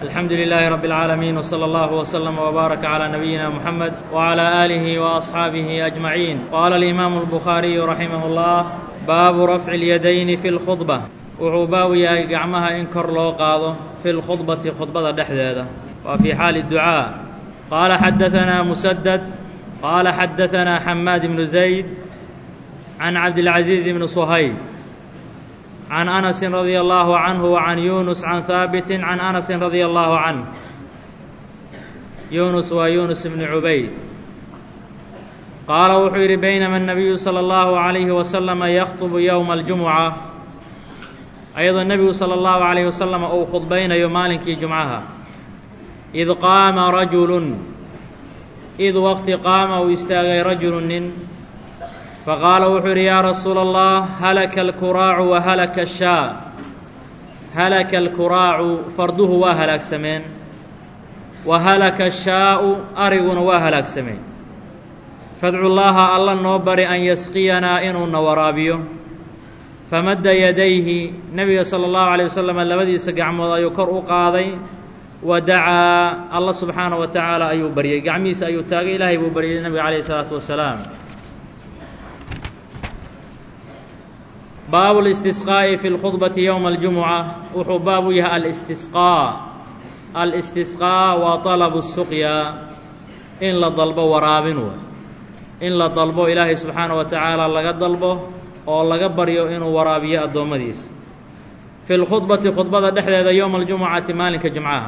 alxamdu lilaahi rabi اlcaalamiin wslى اllah wslm wbaaraka calى nabiyina muxamed wعlى aalihi وaصxaabihi ajmaciin qaala alimaamu اlbukhaariyu raximah اllah baabu rafci اlyadayni fi اlkhudba wuxuu baabu yahay gacmaha in kor loo qaado fi lkhudbati khudbada dhexdeeda waa fii xaali ducaa qaala xadaanaa musadad qaala xadaanaa xamaad ibnu zayd can cabdilcaziiz ibni suhayb can anasin radia allaahu canhu wa can yuunus can haabitin can anasin radia allaahu canh yuunus waa yuunus ibni cubayd qaala wuxuu yidhi baynama الnabiyu salى اllahu عalayhi wasalama yakhطbu yowma اljumuca ayadoo nebigu salى اllahu عalayhi wasalam uu khudbaynayo maalinkii jumcaha id qaama rajulun id waqti qaama uu istaagay rajulu nin faqaala wuxuu yidhi yaa rasuula allah halaka alkuraacu wa halaka ashaa halaka alkuraacu farduhu waa halaagsameen wa halaka ashaa'u ariguna waa halaagsameen fadcu llaaha alla noo bari an yasqiyanaa inuuna waraabiyo famadda yadayhi nebiga sala allahu calayh wasalam labadiisa gacmood ayuu kor u qaaday wa dacaa alla subxaanahu wa tacaala ayuu baryey gacmihiisa ayuu taagay ilaahay buu baryay nebiga calayhi isalaatu wasalaam baabu اlistisqaa'i fi اlkhudbati yowma اljumuca wuxuu baab u yahay alistisqaa alistisqaa waa طalabu الsuqya in la dalbo waraabin wey in la dalbo ilaahay subxaanaه wa tacaala laga dalbo oo laga baryo inuu waraabiyo addoommadiisa fi lkhudbati khudbada dhexdeeda yowma اljumucati maalinka jumcaha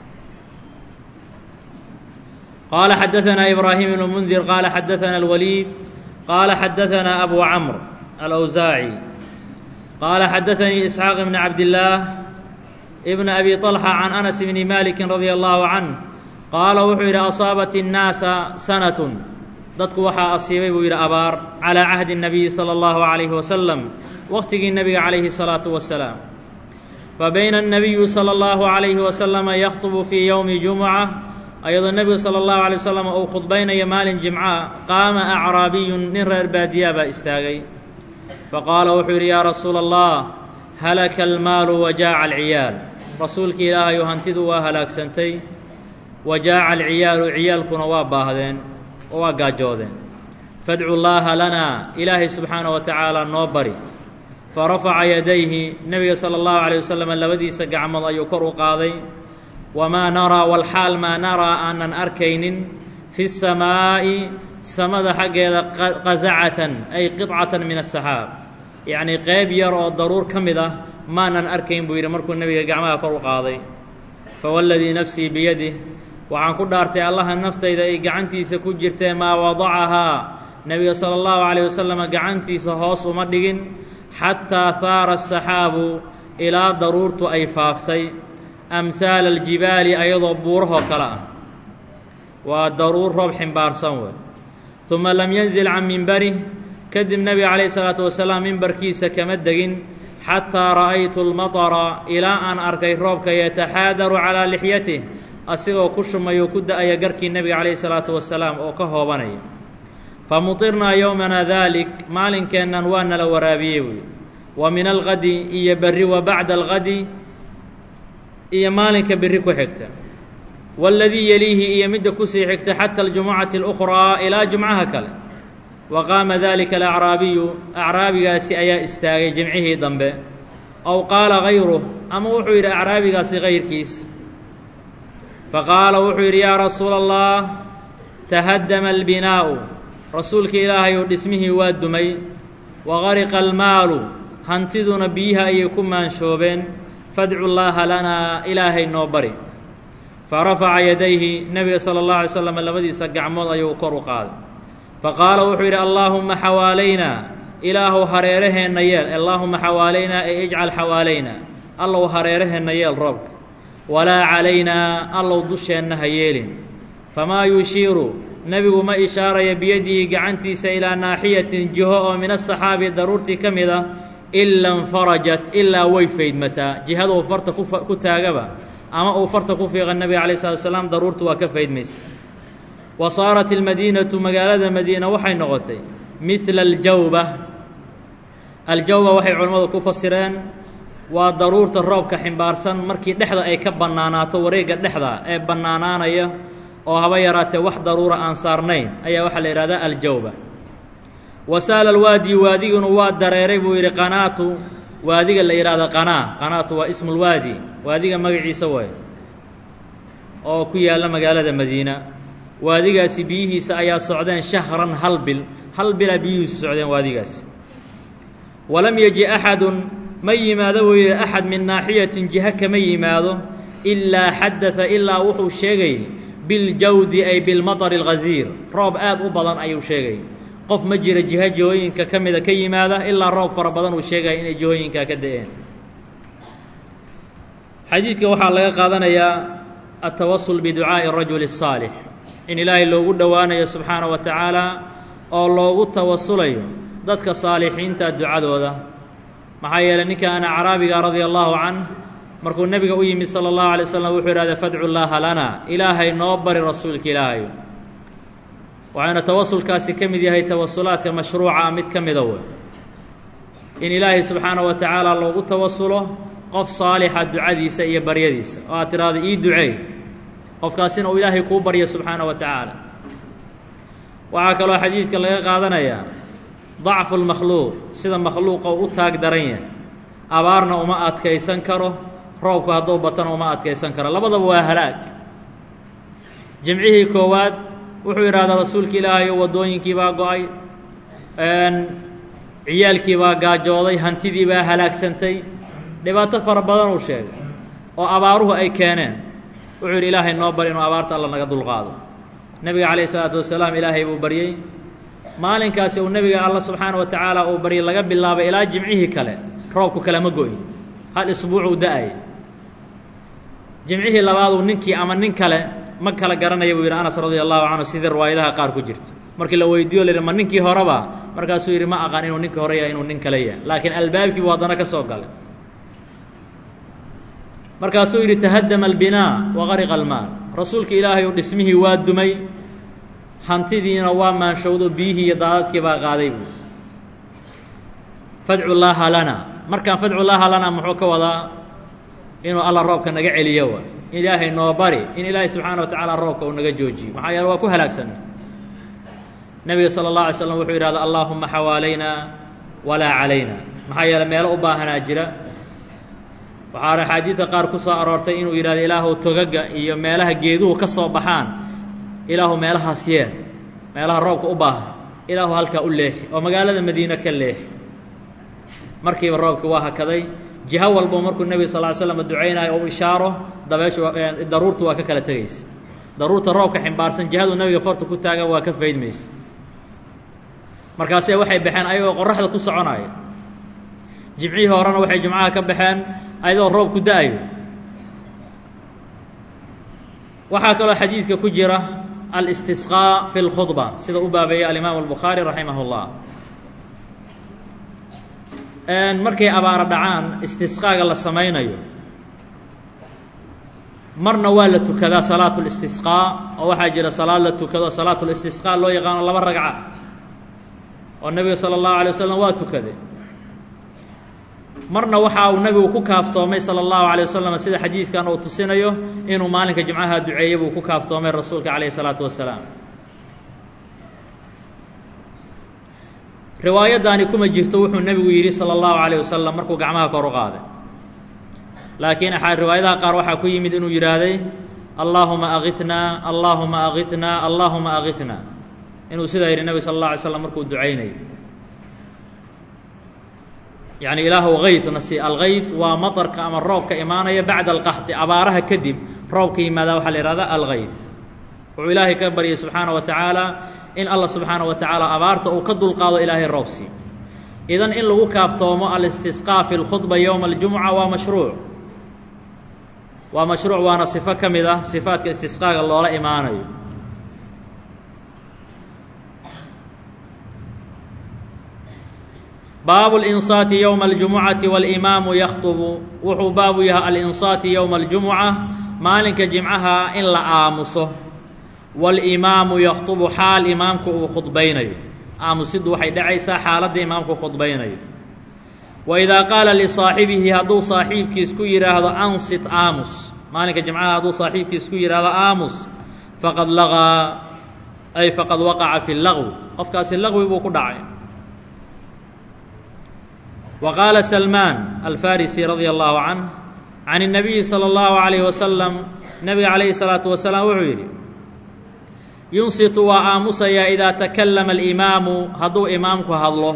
qaala xadaanaa ibraahim ibnu mundir qaala xadaana اlwaliid qaala xadaanaa abu camr alawsaaci qaala xadaanii isxaaq ibn cabdillaah ibn abi طalxa can anas bni maliki radia allahu canh qaala wuxuu yidhi asaabat الnaasa sanatun dadku waxaa asiibay buu yidhi abaar calىa cahdi الnabiyi salى اllahu عalayhi wasalam waqtigii nebiga calayhi الsalaatu wasalaam fabayna الnabiyu salى اllahu عalayhi wasalama yakhطbu fii yowmi jumuca ayadoo nebigu salى اllahu عalيه wasalam uu khudbaynayo maalin jimca qaama acraabiyun nin reer baadiyaa baa istaagay faqaala wuxuu yidhi yaa rasuula allah halaka almaalu wa jaaca alciyaal rasuulkii ilaahayu hantidu waa halaagsantay wa jaaca alciyaalu ciyaalkuna waa baahdeen oo waa gaajoodeen fadcu llaaha lanaa ilaahay subxaanaه wa tacaala noo bari farafaca yadayhi nebiga salى اllahu عalيه wasalam labadiisa gacmood ayuu kor u qaaday wamaa naraa walxaal maa naraa aanan arkaynin fi الsamaa'i samada xaggeeda qazacatan ay qidcatan min asaxaab yacnii qayb yar oo daruur ka mid ah maanan arkayn buu yidhi markuu nebiga gacmaha kor u qaaday fawaladii nafsii biyadih waxaan ku dhaartay allaha naftayda ay gacantiisa ku jirtee maa wadacahaa nebiga sala allahu calayh wasalam gacantiisa hoos uma dhigin xataa haara asaxaabu ilaa daruurtu ay faaftay amhaala aljibaali ayadoo buurahoo kale ah waa daruur roob ximbaarsan wey uma lam yanzil can mimbarih kadib nebiga calayhi salaatu wasalaam mimbarkiisa kama degin xataa ra'aytu lmatara ilaa aan arkay roobka yataxaadaru calaa lixyatih asigoo ku shumayo ku da-aya garkii nebiga calayhi salaatu wasalaam oo ka hoobanaya famutirnaa yowmana daalik maalinkeennan waa nala waraabiyey buuyi wa min algadi iyo berri wa bacda algadi iyo maalinka berri ku xigta waladii yeliihi iyo midda kusii xigta xata aljumucati اlukhraa ilaa jumcaha kale wa qaama dalika alacraabiyu acraabigaasi ayaa istaagay jimcihii dambe aw qaala gayruh ama wuxuu yidhi acraabigaasi kayrkiis faqaala wuxuu yidhi yaa rasuula allah tahaddama albinaa'u rasuulka ilaahayu dhismihii waa dumay wa gariqa almaalu hantiduna biyiha ayay ku maanshoobeen fadcu llaaha lanaa ilaahay noo bari farafaca yadayhi nebiga sala اllahu alay slam labadiisa gacmood ayuu kor u qaaday faqaala wuxuu yidhi allaahuma xawaalaynaa ilaahu hareeraheenna yeel allaahuma xawaalaynaa ee ijcal xawaalaynaa allow hareeraheenna yeel roobka walaa calaynaa allow dusheenna ha yeelin famaa yushiiru nebigu ma ishaaraya biyadihi gacantiisa ilaa naaxiyatin jiho oo min asaxaabi daruurtii ka mid ah ila infarajat ilaa way faydmataa jihaduu farta ku taagaba ama uu farta ku fiiqa nebiga calayh salatu salaam daruurtu waa ka faydmaysa wa saarat ilmadiinatu magaalada madiina waxay noqotay midla aljawba aljawba waxay culimmadu ku fasireen waa daruurta roobka ximbaarsan markii dhexda ay ka bannaanaato wareegga dhexda ee bannaanaanaya oo haba yaraatee wax daruura aan saarnayn ayaa waxaa la yidhahdaa aljawba wasaala alwaadi waadiguna waa dareeray buu yidhi qanaatu waadiga la yidhahda qanaa qanaatu waa ismulwaadi waadiga magaciisa waay oo ku yaalla magaalada madiina waadigaasi biyihiisa ayaa socdeen shahran hal bil hal bilaa biyihiisu socdeen waadigaasi walam yeji axadun ma yimaado buu yidhi axad min naaxiyatin jiha kama yimaado ilaa xadada ilaa wuxuu sheegay biljawdi ay bilmatari alghasiir roob aad u badan ayuu sheegay qof ma jira jiho jihooyinka ka mida ka yimaada ilaa roob fara badan uu sheegaya inay jihooyinkaa ka da-een xadiidka waxaa laga qaadanayaa altawasul biducaa'i rajuli الsaalix in ilaahay loogu dhowaanayo subxaana wa tacaala oo loogu tawasulayo dadka saalixiinta ducadooda maxaa yeeley ninkan acraabiga radia allahu canh markuu nebiga u yimid sala allahu alay slam wuxuu idhahda fadcu llaaha lana ilaahay noo bari rasuulka ilaahay waxayna tawasulkaasi ka mid yahay tawasulaadka mashruuca mid ka mida wey in ilaahay subxaana wa tacaala loogu tawasulo qof saalixa ducadiisa iyo baryadiisa oo aad tidhaahdo ii duceey qofkaasina uu ilaahay kuu baryo subxaana wa tacaala waxaa kaloo xadiidka laga qaadanayaa dacfu lmakhluuq sida makhluuqa u taag daran yahay abaarna uma adkaysan karo roobku hadduu batana uma adkaysan karo labadaba waa halaag jimcihii koowaad wuxuu yidhahdaa rasuulka ilaahay oo waddooyinkii baa go-ay ciyaalkii baa gaajooday hantidii baa halaagsantay dhibaato fara badan uu sheegay oo abaaruhu ay keeneen wuxuu yidhi ilaahay noo bari inuu abaarta alla naga dulqaado nebiga calayh isalaatu wasalaam ilaahay buu baryey maalinkaasi uu nebiga alla subxaana wa tacaala uu baryay laga bilaabay ilaa jimcihii kale roobku kalema go-in hal isbuucuu da-ay jimcihii labaaduu ninkii ama nin kale ma kala garanaya buu yidhi anas radia allahu canhu sidii riwaayadaha qaar ku jirto markii la weydiiyo la yidhi ma ninkii horeba markaasuu yidhi ma aqaan inuu ninkii hore yahay inuu nin kale yahay laakiin albaabkii buu haddana ka soo galay markaasuu yidhi tahaddama albinaa waqariqa almaal rasuulka ilaahay uu dhismihii waa dumay hantidiina waa maanshowdo biyihii iyo daadadkii baa qaaday buu fadcu llaaha lana markaan fadcu llaaha lana muxuu ka wadaa inuu alla roobka naga celiyo wa ilaahay noo bari in ilaahay subxaana wa tacaala roobka uu naga joojiyo maxaa yeele waa ku halaagsanna nebiga sala اllah alay slam wuxuu yidhahda allaahuma xawaalayna walaa calayna maxaa yeele meelo u baahanaa jira waxaa axaadiidka qaar ku soo aroortay inuu yidhahdo ilaahu togaga iyo meelaha geeduhu ka soo baxaan ilaahu meelahaas yeel meelaha roobka u baahan ilaahu halkaa u leexi oo magaalada madiine ka leexi markiiba roobkii waa hakaday jiho walbo markuu nebiga sal ly slam ducaynayo ou ishaaro dabeeshu daruurtu waa ka kala tegaysa daruurta roobka ximbaarsan jihadu nebiga farta ku taagan waa ka faydmaysa markaase waxay baxeen ayagoo qoraxda ku soconaya jimcihii horena waxay jimcaha ka baxeen ayadoo roob ku da-ayo waxaa kaloo xadiidka ku jira alistisqaa fi اlkhudba sida u baabeeyey alimaamu albukhaari raximah اllah markay abaaro dhacaan istisqaaga la samaynayo marna waa la tukadaa salaatu listisqaa oo waxaa jira salaad la tukado salaatu listisqaa loo yaqaano laba ragca oo nebiga sala allahu alay wasalam waa tukaday marna waxa uu nebigu ku kaaftoomay sala allahu alay wasalam sida xadiidkan uu tusinayo inuu maalinka jimcaha duceeyey buu ku kaaftoomay rasuulka calayhi salaatu wasalaam riwaayaddaani kuma jirto wuxuu nebigu yidhi sala allahu calayh wasalam markuu gacmaha kor u qaaday laakiin riwaayadaha qaar waxaa ku yimid inuu yidhaahday allaahuma akitnaa allaahuma akitnaa allaahuma akitnaa inuu sidaa yidhi nebiga sala allah alay slam markuu ducaynayo yacni ilaahu kaytna si alkayt waa maطarka ama roobka imaanaya bacda alqaxdi abaaraha kadib roobka yimaada waxaa la yihahda alkayt wuxuu ilaahay ka baryay subxaana wa tacaala in allah subxaana wa tacaala abaarta uu ka dulqaado ilaahay roobsi idan in lagu kaaftoomo alistisqaa fi lkhudba yowma aljumuca waa mashruuc waa mashruuc waana sifo ka mid ah sifaadka istisqaaga loola imaanayo baabu اlinsaati yowma اljumucati waاlimaamu yakhطbu wuxuu baabu yahay alinsaati yowma اljumuca maalinka jimcaha in la aamuso waاlimaamu yakhطbu xaal imaamku uu khudbaynayo aamusiddu waxay dhacaysaa xaaladda imaamku khudbaynayo wa idaa qaala lisaaxibihi hadduu saaxiibkiis ku yidhaahdo ansit aamus maalinka jimcaha hadduu saaxiibkiis ku yidhaahdo aamus faqad laqaa ay faqad waqaca fi lagwi qofkaasi lagwi buu ku dhacay wa qaala salmaan alfarisi radia allahu canh can الnabiyi salى اllahu عalayh wasalam nebiga calayhi الsalaatu wasalaam wuxuu yidhi yunsitu waa aamusayaa idaa takallama alimaamu hadduu imaamku hadlo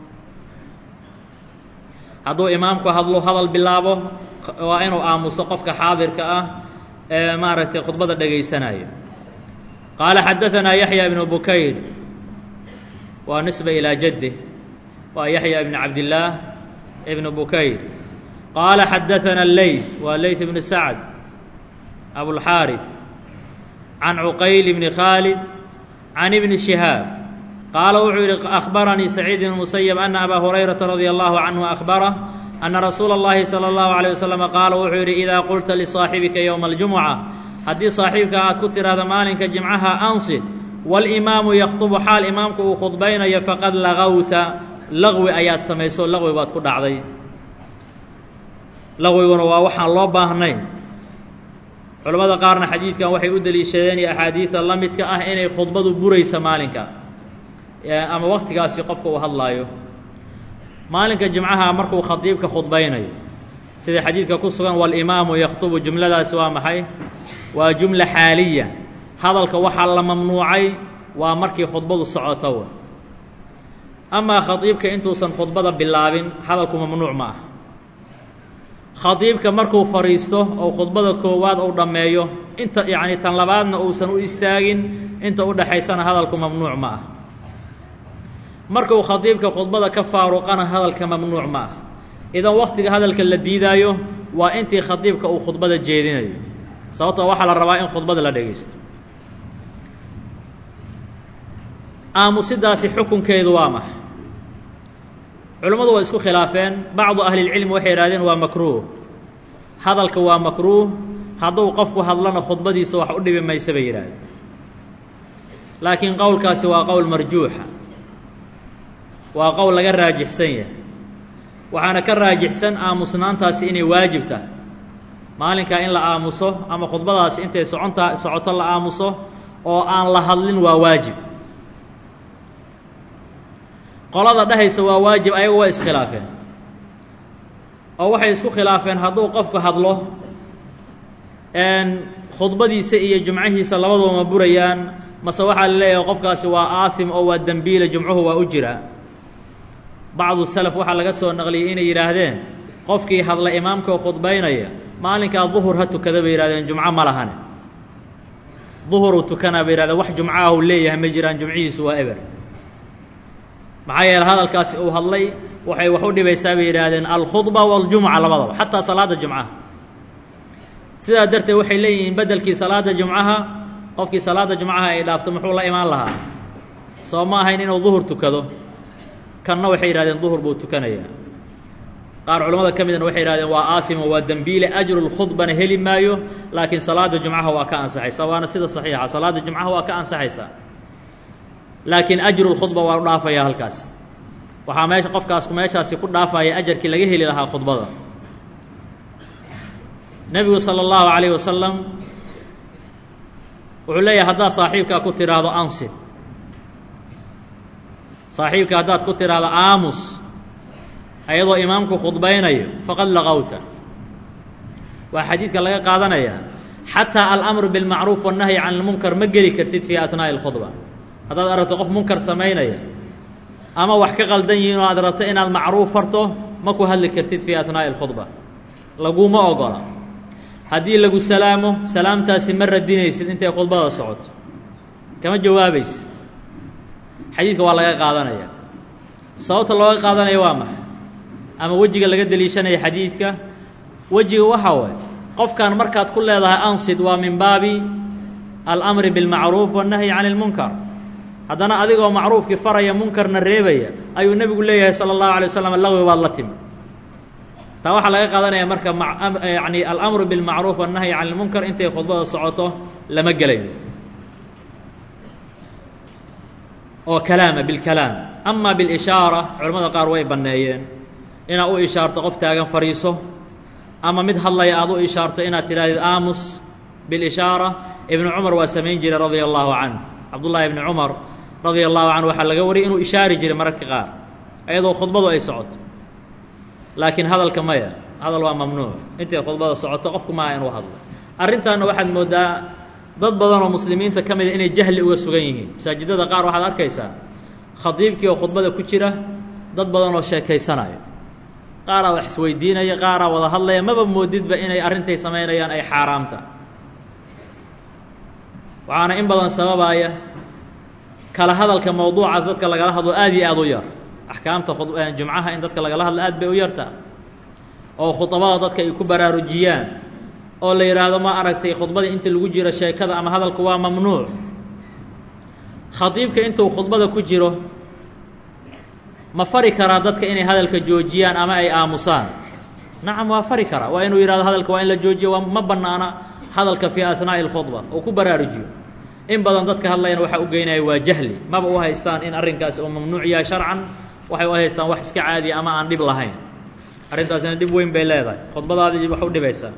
hadduu imaamku hadlo hadal bilaabo waa inuu aamuso qofka xaadirka ah ee maaragtay khudbada dhegaysanaya qaala xadaanaa yaxya ibnu bukayr waa nisba ilaa jadih waa yaxya ibn cabdillaah ibnu bukayr qaala xadaanaa leyth waa leyth ibnu sacd abulxaariث can cuqayl bni khaalid can ibni shihaab qaala wuxuu yidhi akhbaranii saciid ibn musayab ana abaa hurayrata radia allahu canhu akhbarah ana rasuula اllahi salى اllahu عalيه wasalam qaala wuxuu yidhi idaa qulta lisaaxibika yowma اljumuca haddii saaxiibka aad ku tidhaahdo maalinka jimcaha ansid walimaamu yakhطubu xaal imaamku uu khudbaynayo faqad lagawta laqwi ayaad samayso laqwi baad ku dhacday laqwiguna waa waxaan loo baahnayn culamada qaarna xadiidkan waxay u deliishadeen iyo axaadiida la midka ah inay khudbadu buraysa maalinka ama waktigaasi qofka uu hadlaayo maalinka jimcaha markuu khadiibka khudbaynayo sida xadiidka ku sugan walimaamu yakhtubu jumladaasi waa maxay waa jumla xaaliya hadalka waxaa la mamnuucay waa markii khudbadu socoto amaa khadiibka intuusan khudbada bilaabin hadalku mamnuuc ma ah khadiibka markuu fadhiisto oo khudbada koowaad uu dhammeeyo inta yacni tan labaadna uusan u istaagin inta u dhexaysana hadalku mamnuuc ma ah markuu khadiibka khudbada ka faaruqana hadalka mamnuuc ma ah idan waktiga hadalka la diidaayo waa intii khadiibka uu khudbada jeedinayo sababtoo waxaa la rabaa in khudbada la dhegaysto aamusidaasi xukunkeedu waa maxa culimmadu waa isku khilaafeen bacdu ahlilcilmi waxay yidhahdeen waa makruuh hadalka waa makruuh hadduu qofku hadlana khudbadiisa wax u dhibi maysa bay yidhahdeen laakiin qowlkaasi waa qowl marjuuxa waa qowl laga raajixsan yahay waxaana ka raajixsan aamusnaantaasi inay waajib tahay maalinkaa in la aamuso ama khudbadaasi intay soconta socoto la aamuso oo aan la hadlin waa waajib qolada dhehaysa waa waajib ayagu waa iskhilaafeen oo waxay isku khilaafeen hadduu qofku hadlo khudbadiisa iyo jumcahiisa labaduba ma burayaan mase waxaa la leeyahay qofkaasi waa aasim oo waa dembiile jumcuhu waa u jiraa bacdu salaf waxaa laga soo naqliyey inay yidhaahdeen qofkii hadla imaamka oo khudbaynaya maalinkaa duhur ha tukada bay yihahdeen jumco ma lahane duhuruu tukanaa bay yihahdeen wax jumcaah uu leeyahay ma jiraan jumcihiisu waa eber maxaa yeele hadalkaasi uu hadlay waxay wax u dhibaysaa bay yidhaahdeen alkhudba waاljumca labadaba xataa salaada jumcaha sidaa darteed waxay leeyihiin beddelkii salaada jumcaha qofkii salaada jumcaha ay dhaafto muxuu la imaan lahaa soo ma ahayn inuu duhur tukado kanna waxay yidhahdeen duhur buu tukanayaa qaar culamada ka midna waxay yidhahdeen waa aafimo waa dembiile ajrulkhudbana heli maayo laakiin salaada jumcaha waa ka ansaxaysa waana sida saxiixa salaada jumcaha waa ka ansaxaysaa laakiin ajrulkhudba waa u dhaafaya halkaasi waxaa meesha qofkaasku meeshaasi ku dhaafaya ajarkii laga heli lahaa khudbada nebigu sala allahu calayh wasalam wuxuu leeyahay haddaad saaxiibkaa ku tidhaahdo ansib saaxiibka haddaad ku tidhaahdo aamus ayadoo imaamku khudbaynayo faqad laqowta waa xadiidka laga qaadanayaa xataa alamru bilmacruuf wannahyi can ilmunkar ma geli kartid fii atnaa'i alkhudba haddaad aragto qof munkar samaynaya ama wax ka qaldan yihiin oo aad rabto inaad macruuf farto ma ku hadli kartid fii atnaa'i alkhudba laguma ogola haddii lagu salaamo salaamtaasi ma radinaysid intay khudbada socoto kama jawaabaysid xadiidka waa laga qaadanaya sababta looga qaadanaya waa maxay ama wejiga laga deliishanaya xadiidka wejiga waxaa waay qofkan markaad ku leedahay ansid waa min baabi alamri bilmacruuf wannahyi can ilmunkar haddana adigoo macruufkii faraya munkarna reebaya ayuu nebigu leeyahay sala allahu alay waslam laqwi baad la timi taa waxaa laga qaadanaya marka yani alamru bilmacruuf wannahyi can ilmunkar intay khudbada socoto lama gelayo oo kalaama bilkalaam ama bilishaara culamada qaar way banneeyeen inaad u ishaarto qof taagan fadhiiso ama mid hadlaya aad u ishaarto inaad tidhaahdid aamus bilishaara ibnu cumar waa samayn jiray radia allahu canhu cabdullaahi ibni cumar radia allahu canhu waxaa laga wariyay inuu ishaari jiray mararka qaar iyadoo khudbadu ay socoto laakiin hadalka maya hadal waa mamnuuc intay khudbada socoto qofku maaha inuu hadlo arrintaana waxaad mooddaa dad badan oo muslimiinta ka mida inay jahli uga sugan yihiin masaajidada qaar waxaad arkaysaa khadiibkii oo khudbada ku jira dad badan oo sheekaysanaya qaaraa wax isweydiinaya qaaraa wada hadlaya maba moodidba inay arrintay samaynayaan ay xaaraamta waxaana in badan sababaaya kala hadalka mawduucaas dadka lagala hadlo aad iyo aad u yar axkaamta jumcaha in dadka lagala hadlo aad bay u yartaa oo khudabada dadka ay ku baraarujiyaan oo la yidhaahdo ma aragtay khudbadii inta lagu jiro sheekada ama hadalku waa mamnuuc khadiibka intuu khudbada ku jiro ma fari karaa dadka inay hadalka joojiyaan ama ay aamusaan nacam waa fari karaa waa inuu yidhahdo hadalka waa in la joojiyo waa ma bannaana hadalka fii asnaa'i اlkhudba oo ku baraarujiyo in badan dadka hadlayana waxaa u geynaya waa jahli maba u haystaan in arrinkaasi uu mamnuuc yahay sharcan waxay u haystaan wax iska caadiya ama aan dhib lahayn arrintaasina dhib weyn bay leedahay khudbadaadii wax u dhibaysaa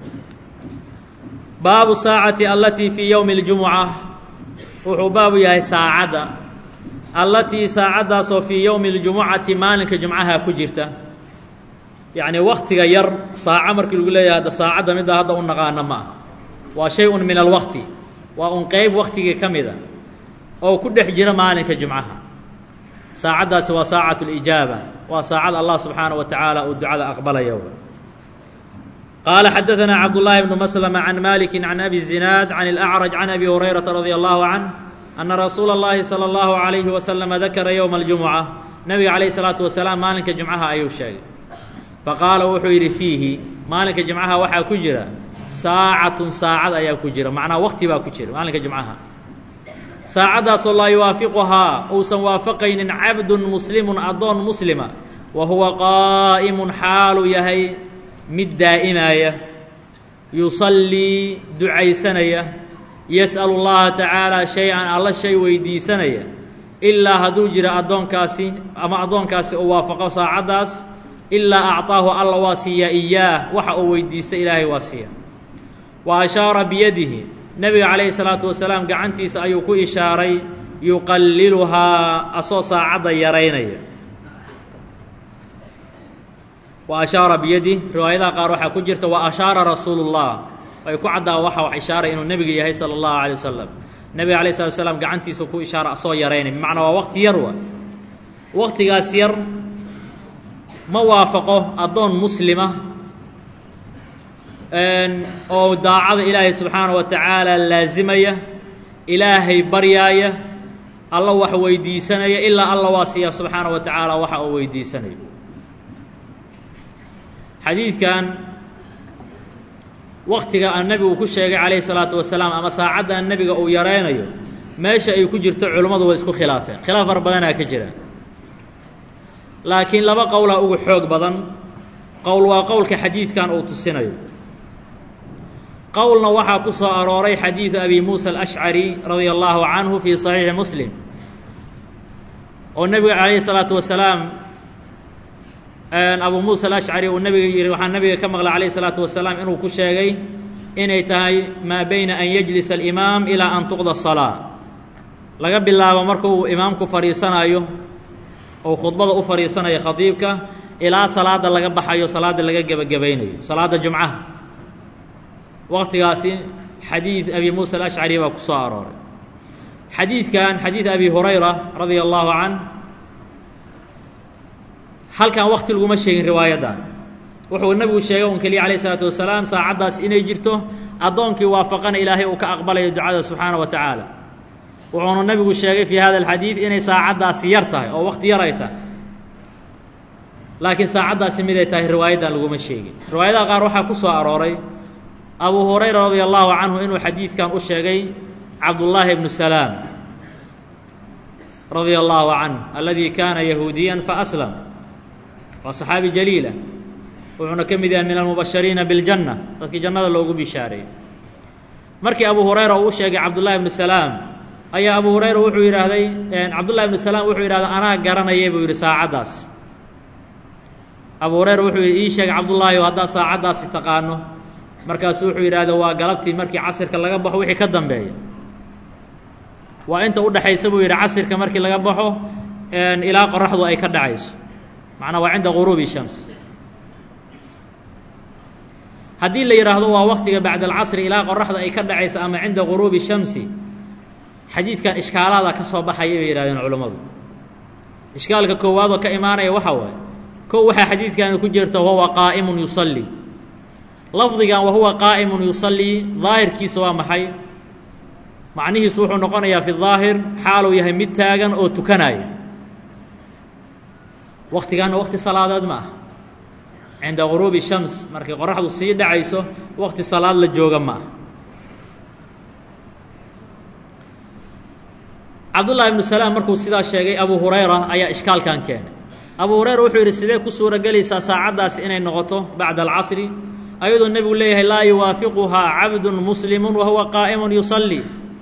baabu saacati allatii fii yowmi اljumuca wuxuu baabu yahay saacadda allatii saacaddaasoo fii yowmi اljumucati maalinka jumcaha ku jirta yacnii waktiga yar saaco markii lagu leeyahay hadda saacadda middaa hadda u naqaana ma aha waa shay-un min alwaqti waa un qeyb waktigii ka mida oo ku dhex jira maalinka jumcaha saacaddaasi waa saacatu اlijaaba waa saacad allah subxaanaه wa tacaala uu ducada aqbalaya qaala xadaثanaa cabdullaahi bnu maslama can maliki can abi zinaad can اlأcraj can abi hurayrata radi allahu canh ana rasuula اllahi salى اllahu عalayhi waslama dakara yowma اljumuca nabiga calayh الsalaatu wasalaam maalinka jumcaha ayuu sheegay faqaala wuxuu yidhi fiihi maalinka jimcaha waxaa ku jira saacatun saacad ayaa ku jira macnaa wakti baa ku jira maalinka jimcaha saacaddaasoo laa yuwaafiquhaa uusan waafaqaynin cabdun muslimun addoon muslima wa huwa qaa'imun xaalu yahay mid daa'imaya yusallii ducaysanaya yas'alu llaha tacaala shay-an alla shay weydiisanaya ilaa hadduu jira addoonkaasi ama addoonkaasi uu waafaqo saacaddaas ilaa acطaahu alla waa siiyaa iyaah waxa uu weydiista ilaahay waa siiya wa ashaara biyadihi nebiga calayhi salaatu wasalaam gacantiisa ayuu ku ishaaray yuqalliluhaa asoo saacadda yaraynaya wa ashaara biyadih riwaayadaha qaar waxaa ku jirta wa ashaara rasuulu اllah ay ku caddaa waxa wax ishaaray inuu nebiga yahay sala اllahu alay wasalam nebiga alayh salatu wasalaam gacantiisa ku ishaara asoo yaraynay bimacnaa waa waqti yar wa waqtigaas yar ma waafaqo addoon muslima oo daacada ilaahay subxaana wa tacaala laasimaya ilaahay baryaaya alla wax weydiisanaya ilaa alla waa siiya subxaana wa tacaala waxa uu weydiisanayo xadiidkan waktiga aan nebigu ku sheegay calayhi salaatu wasalaam ama saacaddan nebiga uu yaraynayo meesha ay ku jirto culimmadu way isku khilaafeen khilaaf far badanaa ka jira laakiin laba qowlaa ugu xoog badan qowl waa qowlka xadiidkan uu tusinayo qowlna waxaa ku soo arooray xadiidu abi muusa alashcari radia allahu canhu fii saxiixi muslim oo nebiga calayhi salaatu wasalaam abu muusa alashcari uu nebiga yihi waxaa nebiga ka maqlay calayhi salaatu wasalaam inuu ku sheegay inay tahay maa beyna an yajlisa alimaam ilaa an tuqda salaa laga bilaabo markuu imaamku fadhiisanayo oo khudbada u fadhiisanaya khadiibka ilaa salaada laga baxayo salaada laga gebagabaynayo salaada jumcaha waqtigaasi xadiid abi muusa alashcari baa ku soo arooray xadiidkan xadiid abi hurayra radia allahu canh halkan wakti laguma sheegin riwaayaddan wuxuu nebigu sheegay un keliya calayh isalaatu wasalaam saacaddaas inay jirto addoonkii waafaqana ilaahay uu ka aqbalayo ducada subxaana wa tacaala wuxuuna nebigu sheegay fii hada alxadiid inay saacaddaasi yar tahay oo wakti yar ay tahay laakiin saacaddaasi miday tahay riwaayaddan laguma sheegin riwaayadaha qaar waxaa ku soo arooray abu hurayra radia allahu canhu inuu xadiidkan u sheegay cabdullaahi bnu salaam radia allahu canh alladii kaana yahuudiyan faaslam waa saxaabi jaliila wuxuuna ka mid yahay min almubashariina biljanna dadkii jannada loogu bishaareeyey markii abu hurayra uu u sheegay cabdullahi bnu salaam ayaa abu hurayra wuxuu yidhaahday cabdullahi bnu salaam wuxuu yidhahday anaa garanayay buu yidhi saacaddaas abu hureyra wuxuu yidhi ii sheeg cabdullaahi o haddaad saacaddaasi taqaano markaasu wuxuu yidhaahda waa galabtii markii casirka laga baxo wixii ka dambeeya waa inta u dhexaysa buu yidhi casirka markii laga baxo ilaa qoraxdu ay ka dhacayso macnaa waa cinda guruubi shams haddii la yidhaahdo waa waktiga bacda alcasri ilaa qoraxda ay ka dhacaysa ama cinda guruubi shamsi xadiidkan ishkaalaada ka soo baxaya bay yidhahdeen culammadu ishkaalka koowaad oo ka imaanaya waxaa waaye kow waxaa xadiidkaani ku jirta wahuwa qaa'imun yusallii lafdigan wahuwa qaa'imun yusallii daahirkiisa waa maxay macnihiisu wuxuu noqonayaa fi daahir xaaluu yahay mid taagan oo tukanaya waktigaana wakti salaadeed ma ah cinda guruubi shams markay qoraxdu sii dhacayso wakti salaad la jooga ma ah cabdullaahi ibnu salaam markuu sidaa sheegay abu hurayra ayaa ishkaalkan keenay abu hurayra wuxuu yidhi sidee ku suuro gelaysaa saacaddaasi inay noqoto bacda alcasri ayadoo nebigu leeyahay laa yuwaafiquhaa cabdun muslimun wa huwa qaa'imun yusallii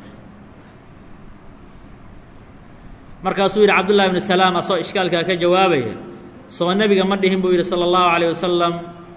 markaasuu yidhi cabdullahi ibnu salaam asagoo ishkaalkaa ka jawaabaya soo nebiga ma dhihin buu yidhi sala allahu calayh wasalam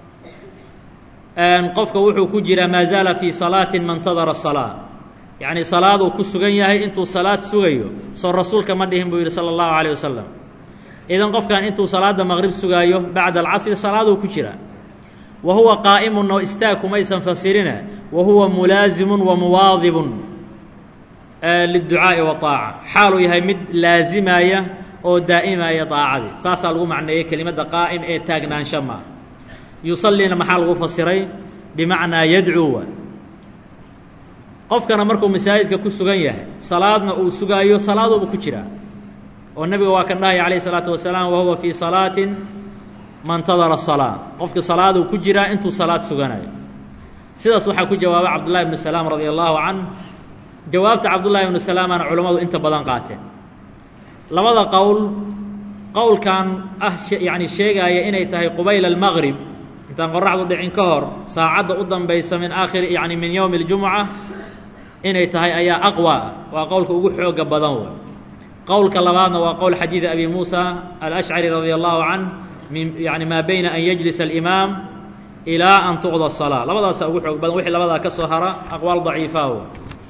qofka wuxuu ku jiraa maa zaala fii salaatin mantadara salaa yacni salaaduu ku sugan yahay intuu salaad sugayo soo rasuulka ma dhihin buu yidhi sala allahu calayh wasalam idan qofkan intuu salaadda maqrib sugaayo bacda alcasri salaaduu ku jiraa wa huwa qaa'imun oo istaag kumaysan fasirine wa huwa mulaasimun wa muwaadibun liلducaaءi waطaaca xaaluu yahay mid laazimaya oo daa'imaya daacadii saasaa lagu macneeyey kelimadda qaa'im ee taagnaansho maa yusalliina maxaa lagu fasiray bimacnaa yadcuwa qofkana markuu masaajidka ku sugan yahay salaadna uu sugaayo salaaduuba ku jiraa oo nebiga waa kan dhahaya calayh الsalaatu wasalaam wahuwa fii salaatin mantadara salaa qofka salaaduu ku jiraa intuu salaad suganayo sidaas waxaa ku jawaabay cabdullahi ibnu salaam radia allahu canh jawaabta cabdullaahi ibnu salaamana culammadu inta badan qaateen labada qowl qowlkan ah yacni sheegaaya inay tahay qubayla almaqrib intaan qoraxdu dhicin ka hor saacadda u dambaysa min aakhiri yacni min yowmi اljumuca inay tahay ayaa aqwa waa qowlka ugu xooga badan wey qowlka labaadna waa qowl xadiidi abi muusa alashcari radia allahu canh min yani maa bayna an yajlisa alimaam ilaa an tuqda الsalaa labadaasa ugu xoog badan wixii labadaa ka soo hara aqwaal daciifa wey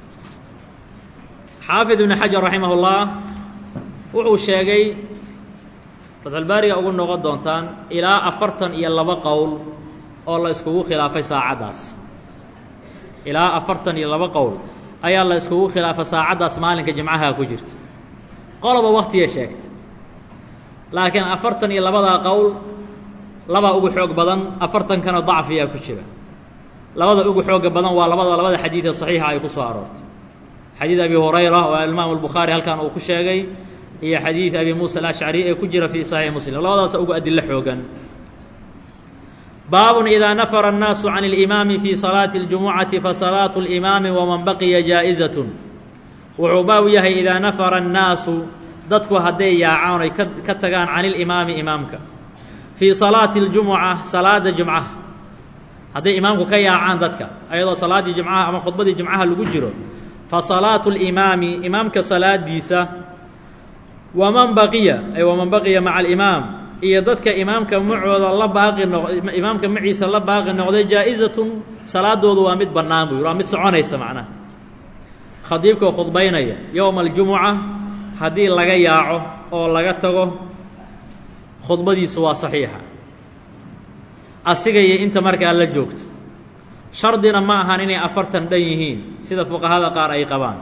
xaafid ibn xajar raximah اllah wuxuu sheegay fatxulbaariga ugu noqon doontaan ilaa afartan iyo laba qowl oo la iskugu khilaafay saacaddaas ilaa afartan iyo laba qowl ayaa la iskugu khilaafay saacaddaas maalinka jimcaha ku jirta qoloba waktigay sheegtay laakiin afartan iyo labadaa qowl labaa ugu xoog badan afartankana dacfiyaa ku jira labada ugu xooga badan waa labada labada xadiidee saxiixa ay ku soo aroortay xadiid abi hurayra oo imaamu albukhaari halkan uu ku sheegay iyo xadiid abi muusa alashcari ee ku jira fii saxiix muslim labadaasa ugu adilo xoogan baabun idaa nafara annaasu can اlimaami fii salaati اljumucati fasalaatu اlimaami waman baqiya jaa'izatun wuxuu baab yahay idaa nafara annaasu dadku hadday yaacaan ay ka tagaan can ilimaami imaamka fii salaati اljumuca salaada jumcaha hadday imaamku ka yaacaan dadka ayadoo salaaddii jumcaha ama khudbadii jumcaha lagu jiro fasalaatu اlimaami imaamka salaadiisa waman baqiya ay waman baqiya maca alimaam iyo dadka imaamka macooda la baaqi noq imaamka maciisa la baaqi noqday jaa-izatun salaadoodu waa mid bannaan buu yidhi waa mid soconaysa macnaha khadiibkao khudbaynaya yowma aljumuca haddii laga yaaco oo laga tago khudbadiisu waa saxiixa asiga iyo inta markaa la joogto shardina ma ahan inay afartan dhan yihiin sida fuqahada qaar ay qabaan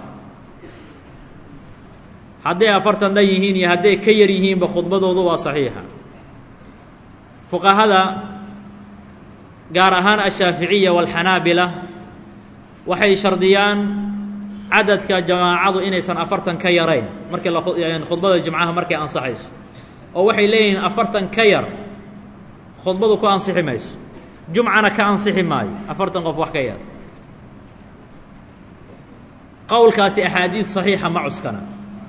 hadday afartan dhan yihiin iyo hadday ka yar yihiinba khudbadoodu waa saxiixa fuqahada gaar ahaan ashaaficiya walxanaabila waxay shardiyaan cadadka jamaacadu inaysan afartan ka yarayn markii khudbada jimcaha markay ansaxayso oo waxay leeyihiin afartan ka yar khudbadu ku ansixi mayso jumcana ka ansixi maayo afartan qof wax ka yar qowlkaasi axaadiid saxiixa ma cuskana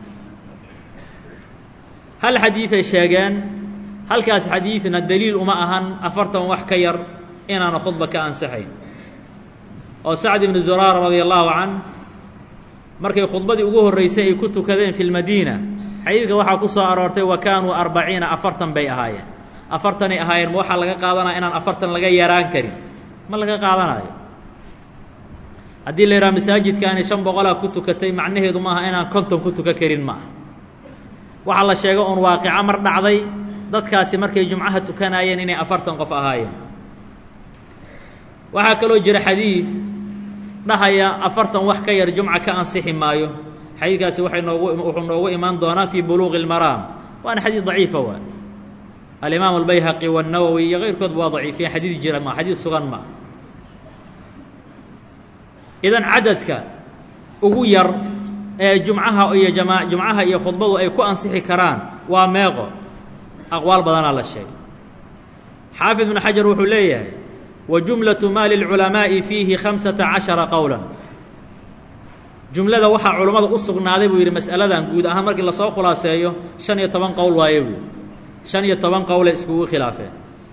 hal xadiiday sheegeen halkaas xadiidna daliil uma ahan afartan wax ka yar inaana khudba ka ansixayn oo sacd ibnu zuraara radia allahu can markay khudbadii ugu horreysay ay ku tukadeen fi lmadiina xadiidka waxaa ku soo aroortay wa kaanuu arbaciina afartan bay ahaayeen afartanay ahaayeen ma waxaa laga qaadanaya inaan afartan laga yaraan karin ma laga qaadanayo haddii la yidhaha masaajidkaani shan boqolaa ku tukatay macnaheedu maaha inaan konton ku tukan karin maaha waxaa la sheego uun waaqica mar dhacday dadkaasi markay jumcaha tukanayeen inay afartan qof ahaayeen waxaa kaloo jira xadiid dhahaya afartan wax ka yar jumca ka ansixi maayo xadiidkaasi waxay noogu wuxuu noogu imaan doonaa fii buluuqi اlmaraam waana xadiid daciifa waa alimaam albayhaqi wالnawowi iyo keyrkoodba waa daciifiyen xadiid jira ma xadiid sugan ma idan cadadka ugu yar ee jumcaha iyo jama jumcaha iyo khudbadu ay ku ansixi karaan waa meeqo aqwaal badanaa la sheegay xaafid ibnu xajar wuxuu leeyahay wa jumlaةu ma lilculamaaءi fiihi khamsata caشhara qowla jumlada waxaa culammada u sugnaaday buu yidhi mas'aladan guud ahaan markii lasoo khulaaseeyo shan iyo toban qowl waaye buu shan iyo toban qowlay iskugu khilaafeen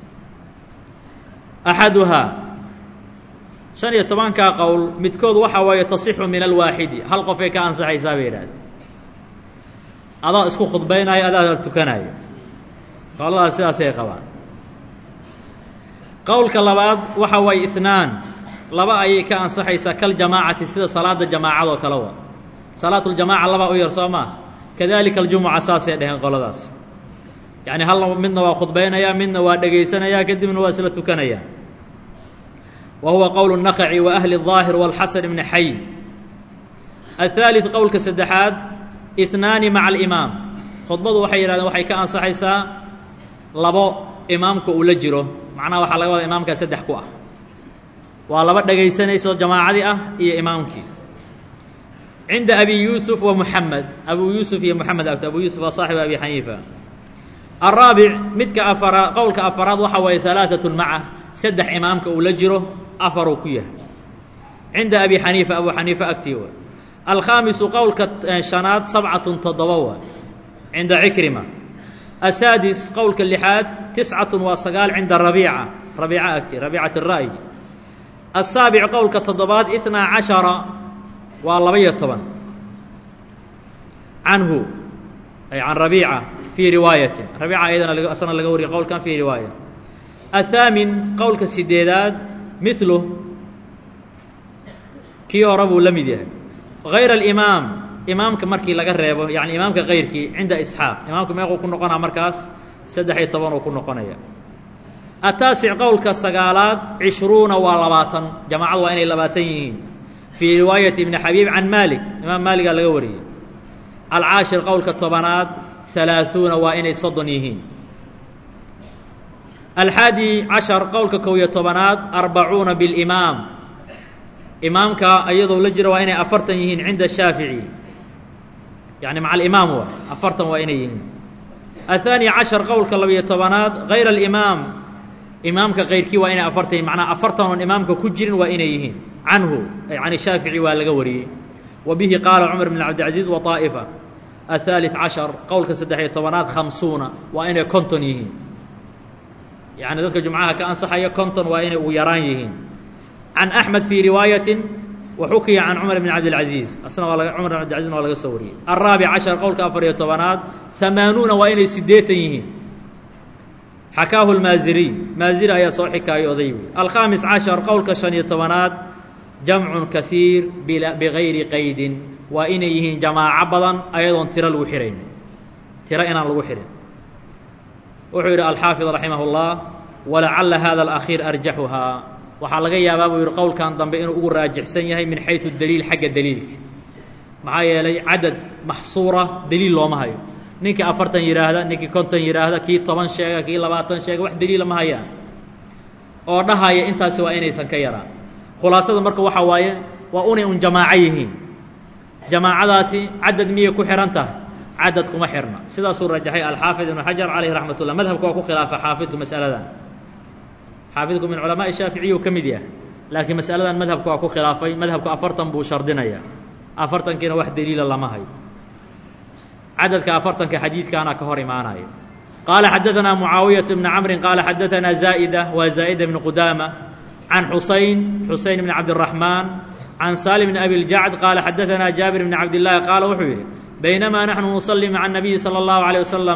axaduhaa shan iyo tobankaa qowl midkood waxaa waaye tasixu min alwaaxidi hal qofay ka ansaxaysaa bay yidhahdeen adaa isku khudbaynayo adaa tukanayo qowladaas sidaasay qabaan qowlka labaad waxa waaye itnaan laba ayay ka ansaxaysaa kaljamaacati sida salaada jamaacadoo kale wa salaatuljamaaca labaa u yar soo maa kadalika aljumuca saasay dheheen qoladaas yacni hal midna waa khudbaynayaa midna waa dhegaysanayaa kadibna waa isla tukanayaa wa huwa qowl الnaqci wa ahli الظaahir wاlxasan bni xay aلثaalث qowlka saddexaad itnaani maca alimaam khudbadu waxay yidhahdeen waxay ka ansaxaysaa labo imaamka uu la jiro macnaha waxaa laga wadaa imaamkaa saddex ku ah waa laba dhegaysanayso jamaacadii ah iyo imaamkii cinda abi yuusuf wa muxamed abu yuusuf iyo moxamed agto abu yuusuf waa saaxibu abi xaniifa alraabic midka afara qowlka afaraad waxa waaye halaaثatun maca saddex imaamka uu la jiro afaruu ku yahay cinda abi xaniifa abu xaniifa agtii wa alkhaamisu qowlka shanaad sabcatun toddoba wa cinda cikrima asaadis qowlka lixaad tiscatun waa sagaal cinda rabiica rabiica agti rabiicat الra'yi asaabic qowlka toddobaad itnaa cashara waa laba-iyo toban canhu ay can rabiica fii riwaayatin rabiica ayadana asna laga wariyay qowlkan fii riwaaya athaamin qowlka sideedaad milu kii hore buu la mid yahay hayr alimaam imaamka markii laga reebo yani imaamka kayrkii cinda isxaaq imaamka meequu ku noqonaa markaas saddex iyo toban uu ku noqonaya ataasic qowlka sagaalaad cishruuna waa labaatan jamaacadu waa inay labaatan yihiin fii riwaayati ibni xabiib can maalik imaam maaligaa laga wariyey alcaashir qowlka tobanaad halaaثuuna waa inay soddon yihiin alxaadi cashar qowlka kow iyo tobanaad arbacuuna bilimaam imaamka iyadoo la jiro waa inay afartan yihiin cinda shaafici yani maca alimaam wa afartan waa inay yihiin aلثaani cashar qowlka labiyo tobanaad hayr alimaam imaamka kayrkii waa inay afartan yihin macnaa afartan oon imaamka ku jirin waa inay yihiin canhu ay can shaafici waa laga wariyey wa bihi qaala cumar bn cabdilcaziiz wa طaa'ifa aلثaaliث cashar qowlka saddex-iyo tobanaad khamsuuna waa inay konton yihiin yani dadka jumcaha ka ansaxaya konton waa inay ugu yaraan yihiin can axmed fii riwaayatin wa xukiya can cumar bn cabdilcaziiz asna waa laga cumar bn cabdilcazizna waa laga soo wariyey alraabic cashar qowlka afar-iyo tobanaad hamaanuuna waa inay siddeetan yihiin xakaahu lmaaziriy maaziri ayaa soo xikaayo oday wey alkhaamis cashar qowlka shan iyo tobanaad jamcun kaiir bigayri qaydin waa inay yihiin jamaaco badan ayadoon tiro lagu xirayn tiro inaan lagu xihin wuxuu yidhi alxaafid raximah اllah walacala hada alakhiir arjaxuhaa waxaa laga yaabaa buu yidhi qowlkan dambe inuu ugu raajixsan yahay min xayثu daliil xagga daliilka maxaa yeelay cadad maxsuura daliil looma hayo ninkii afartan yidhaahda ninkii konton yidhaahda kii toban sheega kii labaatan sheega wax daliila ma hayaan oo dhahaya intaasi waa inaysan ka yaraan khulaasada marka waxaa waaye waa unay un jamaaco yihiin jamaacadaasi cadad miyay ku xihan tahay cadad kuma xirna sidaasuu rajaxay alxaafid ibnu xajar calayhi raxmat ullah madhabka waa ku khilaafa xaafidku masaladan xaafidku min culamaai shaaficiyuu ka mid yahay laakiin masaladan madhabka waa ku khilaafay madhabku afartan buu shardinaya afartankiina wax daliila lama hayo cadadka afartanka xadiidkaana ka hor imaanaya qaala xadaanaa mucaawiyaة bni camri qaala xadaanaa zaa'ida waa zaa'ida bni qudaama can xusayn xusayn bni cabdiraxmaan can salim bni abi ljacd qaala xadaanaa jaabir bni cabdillaahi qaala wuxuu yidhi baynamaa naxnu nusalli maca الnabiyi salى اllahu عalيه wasalama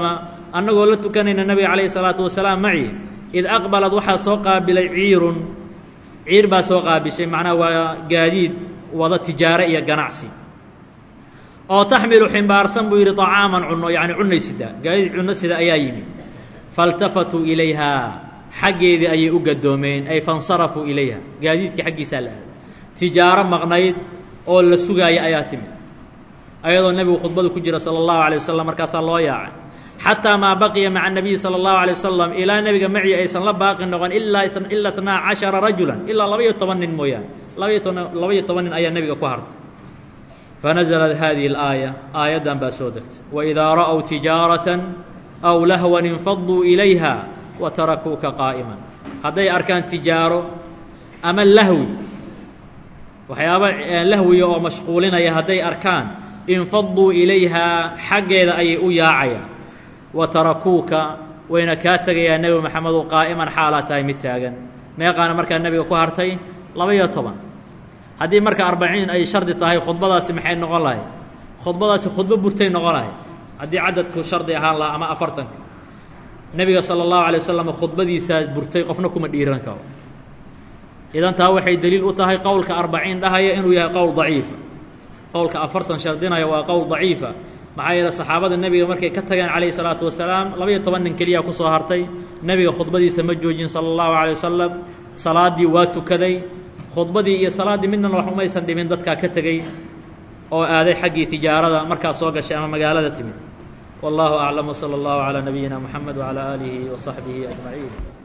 annagoo la tukanayna nabiga calayhi salaatu wasalaam maci id aqbalad waxaa soo qaabilay ciirun ciir baa soo qaabishay macnaha waa gaadiid wada tijaare iyo ganacsi oo taxmilu ximbaarsan buu yidhi طacaaman cuno yacni cunay sida gaadiid cunno sida ayaa yimi faاltafatuu ilayha xaggeedii ayay u gadoomeen ay faاnsarafuu ilayha gaadiidkii xaggiisaa la aaday tijaaro maqnayd oo la sugaaya ayaa timid ayadoo nebigu khudbadu ku jira salى الlahu عalيه wasalam markaasaa loo yaacay xataa maa baqiya maca الnabiyi salى الlahu عalيه wasalam ilaa nebiga maci aysan la baaqi noqon ilaa ila اtnaa caشhara rajula ilaa labaiyo toban nin mooyaane labaiyo toban labaiyo toban nin ayaa nebiga ku hartay fanaزlat hadihi اlaaya aayaddan baa soo degtay waidaa ra'w tijaaraةa aw lahwan infaduu ilayha watarakuuka qaa'ima hadday arkaan tijaaro ama lahwi waxyaaba lahwiya oo mashquulinaya hadday arkaan infaduu ilayhaa xaggeeda ayay u yaacayaan wa tarakuuka wayna kaa tegayaa nebi maxamedu qaa'iman xaalaa tahay mid taagan meeqaana markaa nebiga ku hartay laba-iyo toban haddii marka arbaciin ay shardi tahay khudbadaasi maxay noqon lahay khudbadaasi khudbo burtay noqon lahay haddii cadadku shardi ahaan lahaa ama afartanka nebiga sala allahu alay wasalam khudbadiisaa burtay qofna kuma dhiiran karo idan taa waxay deliil u tahay qowlka arbaciin dhahaya inuu yahay qowl daciifa qowlka afartan shardinaya waa qowl daciifa maxaa yeele saxaabada nebiga markay ka tageen calayhi salaatu wasalaam labaiyo toban nin keliya ku soo hartay nebiga khudbadiisa ma joojin sala allahu calay wasalam salaaddii waa tukaday khudbadii iyo salaaddii midnana wax umaysan dhimin dadkaa ka tegey oo aaday xaggii tijaarada markaa soo gashay ama magaalada timid wallahu aclam wsala allahu calaa nabiyina moxamed wacalaa aalihi wa saxbihi ajmaciin